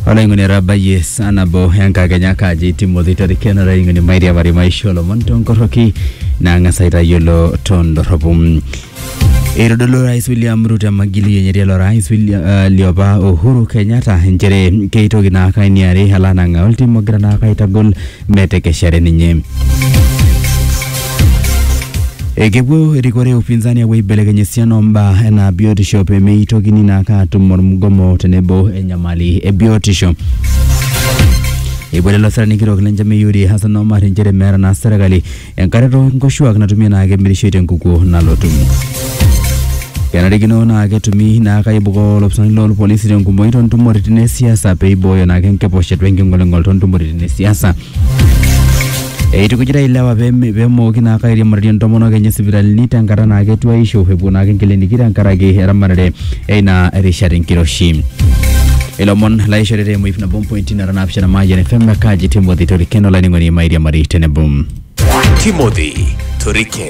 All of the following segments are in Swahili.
olaing'oni rabayie sanabo enkakenya kaji timothy toriken olaing'oni mairiamari maisha olomon tonkoroki nang'as aitayiolo tondorropu eitodolu rais william ruto emagili enye tialo rais William, uh, liopa uhuru kenyatta nchere keitoki naa kainiari alanang'a oltim ogira naa kaitagol metekeshare ninye ekepuo erikore e upinzani apuo aibelekeny esiana ombaa enaa biotisho pemeitokini naake atum ormugomo tenebo enyamali e biotisho epuo lelo sarani kitok lenchama Yuri Hassan Omar nchere meeta naa serkali enkare nkoshuak natumie naa kemirishoi tenkukuo nalotu kenarikino naa ketumi naa kaibukoo olopisani lolpolisi tenkumoi tontumoritin esiasa peibooyo naake nkiposhet wenking'oling'ol tontumoritin esiasa eitukujita ilewa peme- pemooki naa kairiamarie ntomonok enye sipitalini tenkata naa ketuaisho epuo naake nkiliniki tenkaraki eramatare eina rishat enkiroshi ilomon laishorita emoip nabo mpointi nara naapishana mayian fm kaji timothy toriken olaining'oni mairiamari tenebo Timothy Toriken.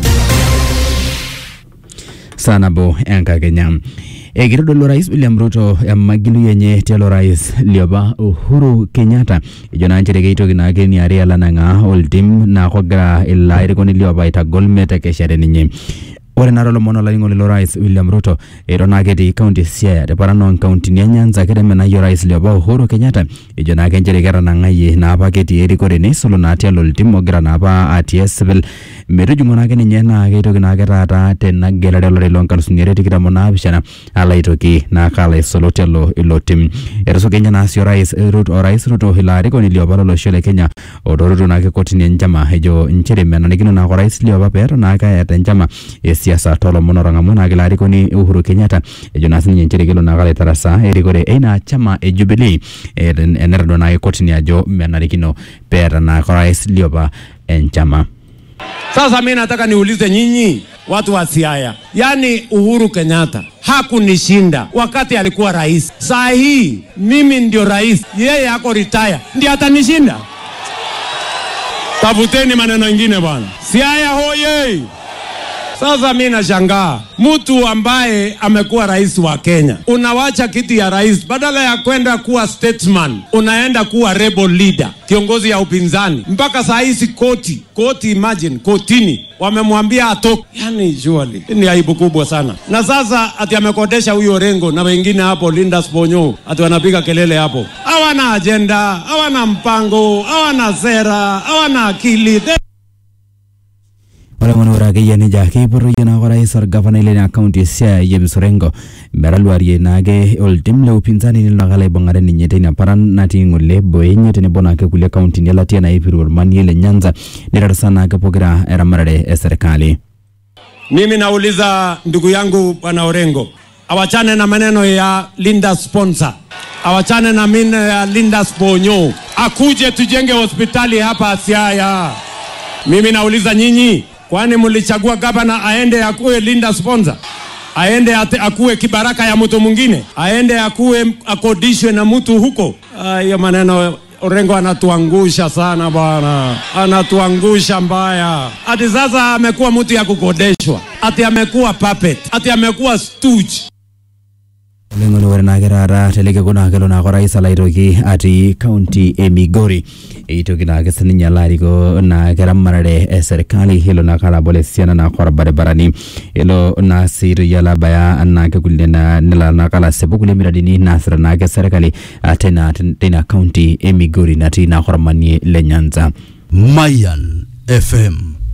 saa nabo enkakenya ekitodolu rais william ruto emagilui enye tialo rais liopa uhuru kenyatta ejo naa nchere keitoki naake niari alanang'aa oltim naa kogira ilo airikoni liopa aitagol metekeshare ninye ore naa tolomon olaing'oni lo rais william ruto eton naa ketii kaunti e siaya teparan oonkauntini e nyanza ketemenayie orais liopa uhuru kenyatta ejo naake nchere ketanang'ayie naapa ketii erikore neisulu naa tialo oltim ogira naapa atii esipil metujung'o naake ninye naa keitoki naake taata tena gelare olari loonkalusuni are tikitam onaapishana alo aitoki naake alo aisulu tialo ilo tim etusukenye naa sii orais Ruto- orais ruto ilo arikoni liopa lolosho le kenya otoruto naake kotini enchama ejo nchere menarikino naake orais liopa peeton naake eeta enchama esiasa tolomon otang'amua naake ilo arikoni uhuru kenyatta ejo naa sininye nchere kelo naake alo aitarasaa erikore eina chama e jubilee eh, enetodua naake kotini ajo menarikino peeta naake orais liopa enchama Sasa mi nataka niulize nyinyi watu wa Siaya, yaani Uhuru Kenyatta hakunishinda wakati alikuwa rais. Saa hii mimi ndio rais, yeye ako retire, ndiye atanishinda? Tafuteni maneno ingine bwana. Siaya hoye! Sasa mi nashangaa mtu ambaye amekuwa rais wa Kenya, unawacha kiti ya rais, badala ya kwenda kuwa statesman, unaenda kuwa rebel leader, kiongozi ya upinzani. Mpaka saa hizi koti koti, imagine kotini wamemwambia atoke. Yani surely hii ni aibu kubwa sana. Na sasa ati amekodesha huyo Rengo na wengine hapo, Linda Sponyo, ati wanapiga kelele hapo. Hawana ajenda, hawana mpango, hawana sera, hawana akili. They ore ngono ore akeyie nejia keipotoyie naake orais orgavanai lena kaunti e siaya James Orengo metaluarie naake oltim le upinzani nelo naake alo aibung'are ninye teina paran natii ng'ole boenye tenebo naake kulie kauntini elatia naipiru ormanie le nyanza netarasa naake pokira eramatare e serikali Mimi nauliza ndugu yangu bwana Orengo, awachane na maneno ya Linda sponsor, awachane na maneno ya Linda Sponyo, akuje tujenge hospitali hapa Siaya. Mimi nauliza nyinyi, kwani mlichagua gavana aende akuwe Linda sponsor? aende ate, akuwe kibaraka ya mtu mwingine, aende akuwe akodishwe na mtu huko? Ah, Hiyo maneno Orengo anatuangusha sana bwana, anatuangusha mbaya. Ati sasa amekuwa mtu ya kukodeshwa, ati amekuwa puppet, ati amekuwa stooge. oleng'oni ore naake taata telekeko naa kelo naake orais alo aitoki atii kaunti e migori eitoki naake sininye alo ariko naake eramatare e serikali elo naake alo abol esiana naake orbaribarani elo naa sii toki alo abaya naake kulie na- nelo naake alo asipu kulie miradini naasita naake serikali ah, tena teina kaunti e migori natii naake ormanie le nyanza Mayan FM.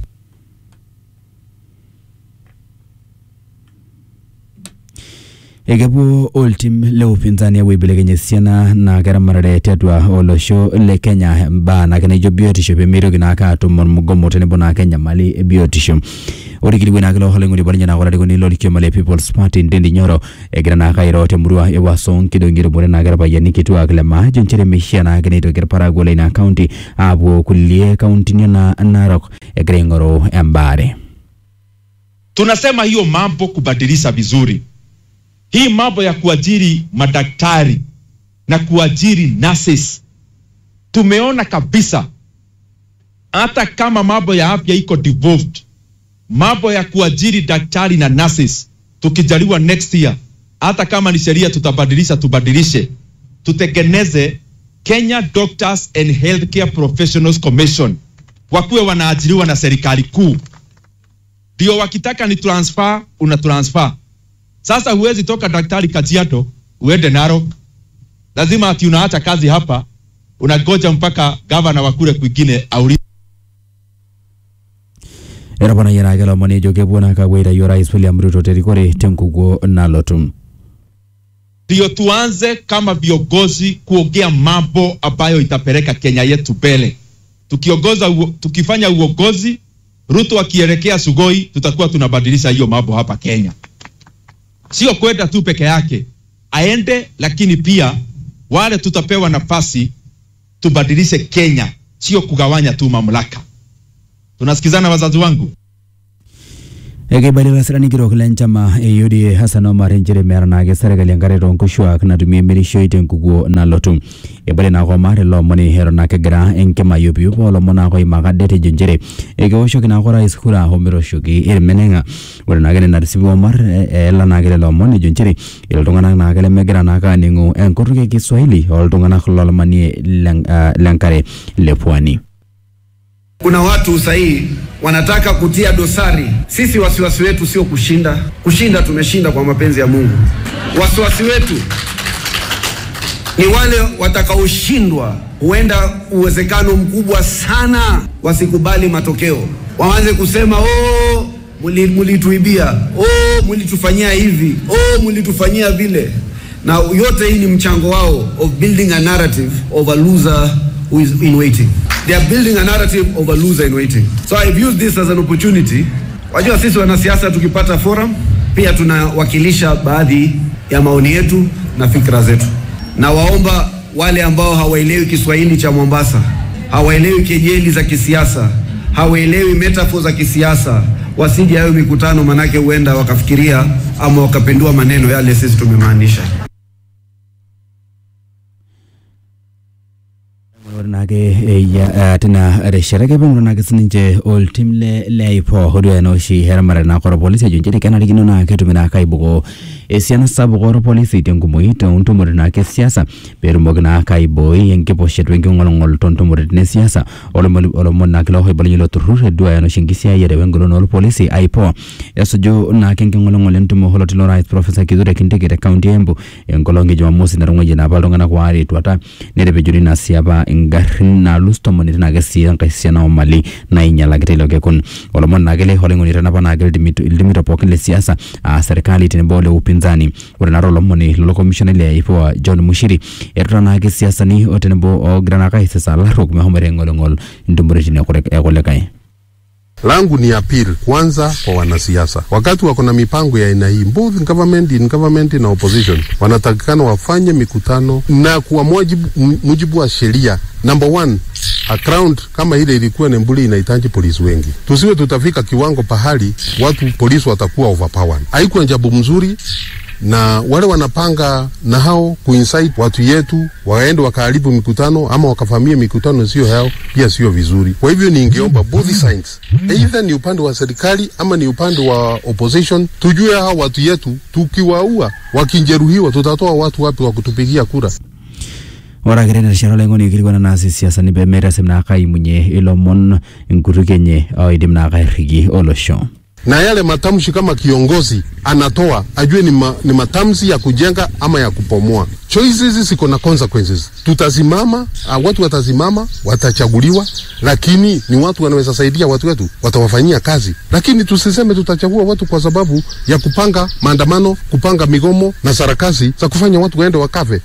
ekepuo oltim le upinzani apuo aibelekeny esiana naake eramatare tiatua olosho le kenya mbaa naake naijo biotisho pemeitoki naake atum ormugomo tenebo naake enyamali e biotisho ore kilikuai naake loolaing'oni paninye naake olarikoni lolkioma le people's party Ndindi Nyoro egira naake airo temurua e Waso nkidong'i etumore naake irpayiani kituak le maa ejo nchere meishia naake neitoki irparakuo leina kaunti aapuo kulie kauntini enaa Narok egira aing'oru embaare tunasema hiyo mambo kubadilisha vizuri. Hii mambo ya kuajiri madaktari na kuajiri nurses, tumeona kabisa hata kama mambo ya afya iko devolved, mambo ya kuajiri daktari na nurses tukijaliwa next year, hata kama ni sheria tutabadilisha, tubadilishe, tutengeneze Kenya Doctors and Healthcare Professionals Commission, wakuwe wanaajiriwa na serikali kuu, ndio wakitaka ni transfer, una transfer. Sasa huwezi toka daktari Kajiado uende Narok, lazima ati unaacha kazi hapa, unagoja mpaka gavana wa kule kwingine aulize etoponayie ake lomoni ejo kepuo naa kapuoitayo rais William Ruto terikore tenkukuo nalotu ndio tuanze kama viongozi kuongea mambo ambayo itapeleka Kenya yetu mbele. Tukiongoza uo, tukifanya uongozi, Ruto akielekea Sugoi, tutakuwa tunabadilisha hiyo mambo hapa Kenya, sio kwenda tu peke yake, aende, lakini pia wale tutapewa nafasi tubadilishe Kenya, sio kugawanya tu mamlaka. Tunasikizana wazazi wangu? ekeibalita sirani kitok lenchama e UDA Hassan Omar nchere meeta naake serkali enkare toonkoshuak natumie emirishoi tenkukuo nalotu ebole naake Omar ilo omoni eton naa kegira enkima aiyupiup oolomon naake oimaka det ejo nchere ekeoshoki naake orais kura ometoshoki irmeneng'a ore naake nena tisipi Omar e- eela naake lelo omon ejo nchere iltung'anak naake lemegira naake aaning'u enkutuk e Kiswahili oltung'anak lolomanie len- ah, lenkare le pwani Kuna watu sahii wanataka kutia dosari. Sisi wasiwasi wetu sio kushinda. Kushinda tumeshinda kwa mapenzi ya Mungu. Wasiwasi wetu ni wale watakaoshindwa. Huenda uwezekano mkubwa sana wasikubali matokeo, waanze kusema oh, muli- mulituibia, oh, mulitufanyia hivi, oh, mulitufanyia vile, na yote hii ni mchango wao of building a narrative of a loser who is in waiting. They are building a narrative of a loser in waiting. So I've used this as an opportunity. Wajua sisi wanasiasa tukipata forum pia tunawakilisha baadhi ya maoni yetu na fikra zetu. Na waomba wale ambao hawaelewi Kiswahili cha Mombasa, hawaelewi kejeli za kisiasa, hawaelewi metaphor za kisiasa, wasije hayo mikutano, manake huenda wakafikiria ama wakapendua maneno yale sisi tumemaanisha. ore naake eya tina rishata kepeng'oro naake sininche oltim le le aipo oduaya naa oshi eramatare naake orpolisi ejo nchere kenarikino naa ketumi naake aibukoo esiana sapuk orpolisi tenkumoi toontumoritin naake siasa peetumoki naake aibooi enkiposhet wenking'oling'ol toontumoritin esiasa olomoni olomoni naake looibalunye ilo turrur eduaya naa oshi enkisiayiare wengolon orpolisi aipo esuju naake enking'oling'ol entumo oloti lorais profesa kithure kindiki te kaunti e embu enkolong e jumamosi natung'uayie naapa iltung'anak waare etuata netepejori naa sii apa ingarrin naalus tomon etii naake sii enkae siana omali nainyalakita ilo kekun olomoni naake le olaing'oni tanapa naake ildimito ildimito pookin le siasa aa serkali tenebo ole upinzani ore naata olomoni lolo komishonai le IPOA John Mushiri etuta naake siasani o tenebo oogira naake aisisa ilarruok mehomoita aing'oling'ol intumoritin ekure- ekulikae langu ni appeal kwanza kwa wanasiasa, wakati wako na mipango ya aina hii, both government in government na opposition, wanatakikana wafanye mikutano na kwa mujibu, m- mujibu wa sheria. Number one, a ground kama ile ilikuwa Nembuli inahitaji polisi wengi, tusiwe tutafika kiwango pahali watu polisi watakuwa overpowered. Haikuwa jambo mzuri na wale wanapanga na hao kuinsight watu yetu waende wakaharibu mikutano ama wakavamia mikutano sio yao, pia sio vizuri. Kwa hivyo ningeomba both sides, either ni upande wa serikali ama ni upande wa opposition, tujue hao watu yetu, tukiwaua wakijeruhiwa, tutatoa watu wapi wa kutupigia kura? ore ake tena rishata olaing'oni ikilikuana naas isiasani pemetasem naake aimunye ilomon inkutukie enye oidim naake airriki olosho na yale matamshi kama kiongozi anatoa ajue ni, ma, ni matamshi ya kujenga ama ya kupomoa. Choices ziko na consequences. Tutasimama, uh, watu watasimama, watachaguliwa, lakini ni watu wanaweza saidia watu wetu, watawafanyia kazi, lakini tusiseme tutachagua watu kwa sababu ya kupanga maandamano, kupanga migomo na sarakasi za kufanya watu waende wakafe.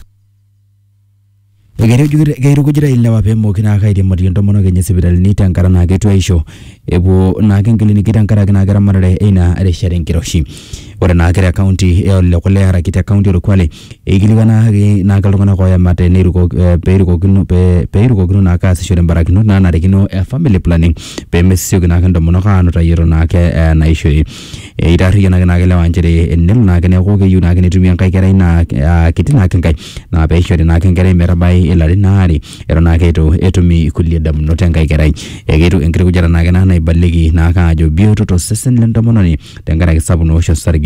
keitukujita ilewa peemoki naake airiamarie intomonok enye sipitalini tenkata naa ketu aisho epuo naake nkilinika tenkaraki naake eramatare eina rishata enkiroshi ore naake te kaunti e ole kule araki te kaunti orkwale eikilikuanaki naake iltung'anak oyamate neiruko- eh, peirukokino pe- peirukokino naake aasishore mbarakinot naanarikino e family planning pemesioki naake intomonok aanutayiolo naake eh, naishoi eitarriyianaki naake lewa nchere enelo naake neeku keyieu naake netumi enkae kerai naa ah, kiti naake enkae naa peishori naake enkerai metabai ilarin aare eton naake eitu etumi kulie damunot enkae kerai ekeitu enkiti kujata naake naa naibalieki naake ajo bioto tosesen lentomononi tenkaraki sapuk noosho osarge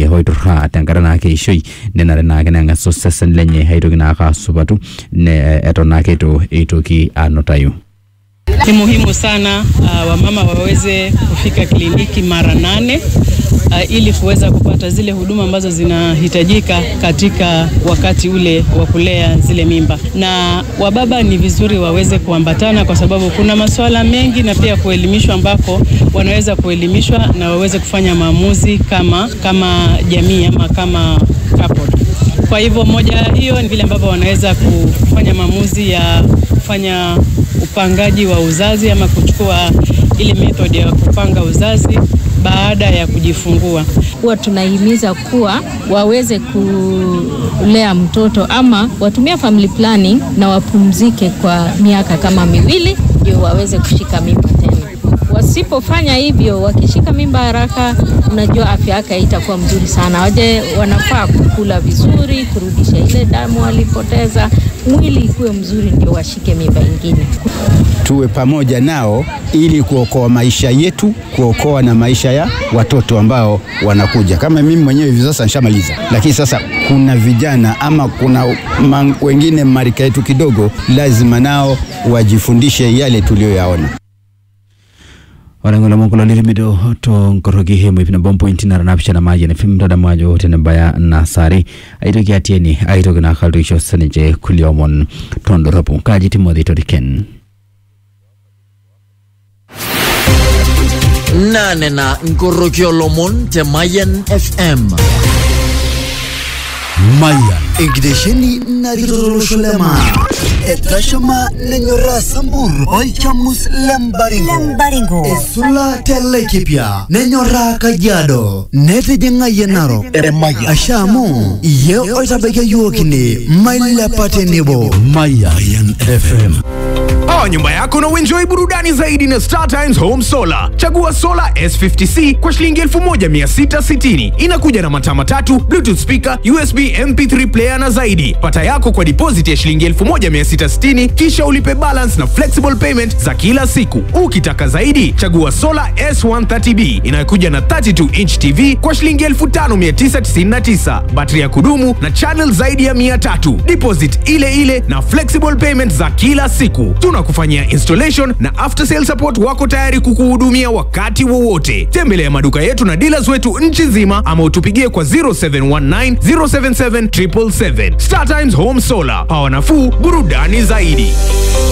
lenye hoiturra tenkata naake ishoi nenare naake neng'as osesen lenye aitoki naake asupatu ne eton naake itu eitoki anutayu Ni muhimu sana uh, wamama waweze kufika kliniki mara nane uh, ili kuweza kupata zile huduma ambazo zinahitajika katika wakati ule wa kulea zile mimba, na wababa ni vizuri waweze kuambatana, kwa sababu kuna masuala mengi na pia kuelimishwa, ambako wanaweza kuelimishwa na waweze kufanya maamuzi kama kama jamii ama kama couple. Kwa hivyo moja hiyo ni vile ambavyo wanaweza kufanya maamuzi ya kufanya upangaji wa uzazi ama kuchukua ile method ya kupanga uzazi baada ya kujifungua. huwa tunahimiza kuwa waweze kulea mtoto ama watumia family planning na wapumzike kwa miaka kama miwili ndio waweze kushika mimba tena. Wasipofanya hivyo, wakishika mimba haraka, unajua afya yake haitakuwa mzuri sana. Waje wanafaa kukula vizuri, kurudisha ile damu walipoteza, mwili ikuwe mzuri, ndio washike mimba ingine. tuwe pamoja nao ili kuokoa maisha yetu, kuokoa na maisha ya watoto ambao wanakuja. Kama mimi mwenyewe hivi sasa nishamaliza, lakini sasa kuna vijana ama kuna man, wengine marika yetu kidogo, lazima nao wajifundishe yale tuliyoyaona. ore ng'olomon kulo lirimito tonkoroki hemo ip nabo mpointi nara napishana mayian fim tadamu ajo tenebaya nasari aitoki atieni aitoki nakaltoisho sininche kulie omon tondoropu kaji timothy toriken nane na nkoroki olomon te Mayan FM. Mayan enkitesheni narikito tolosho lema etashama nenyoraa sambur olchamus lembaringo esula telekipia nenyoraa kajiado netijing'ayie narok asha amu iye oitabaikia yiok ine mailepa tenebo Mayan FM Oa nyumba yako na uenjoy burudani zaidi na Star Times Home Solar. Chagua solar S50C kwa shilingi 1660. Inakuja na mataa matatu, Bluetooth speaker, USB MP3 player na zaidi. Pata yako kwa deposit ya shilingi 1660 kisha ulipe balance na flexible payment za kila siku. Ukitaka zaidi, chagua solar S130B inayokuja na 32 inch TV kwa shilingi 5999. Battery ya kudumu na channel zaidi ya 300. Deposit ile ile na flexible payment za kila siku. Tunakufanyia installation na after sale support wako tayari kukuhudumia wakati wowote. Tembelea maduka yetu na dealers wetu nchi nzima ama utupigie kwa 0719 077 777. Star Times Home Solar. Power nafuu, burudani zaidi.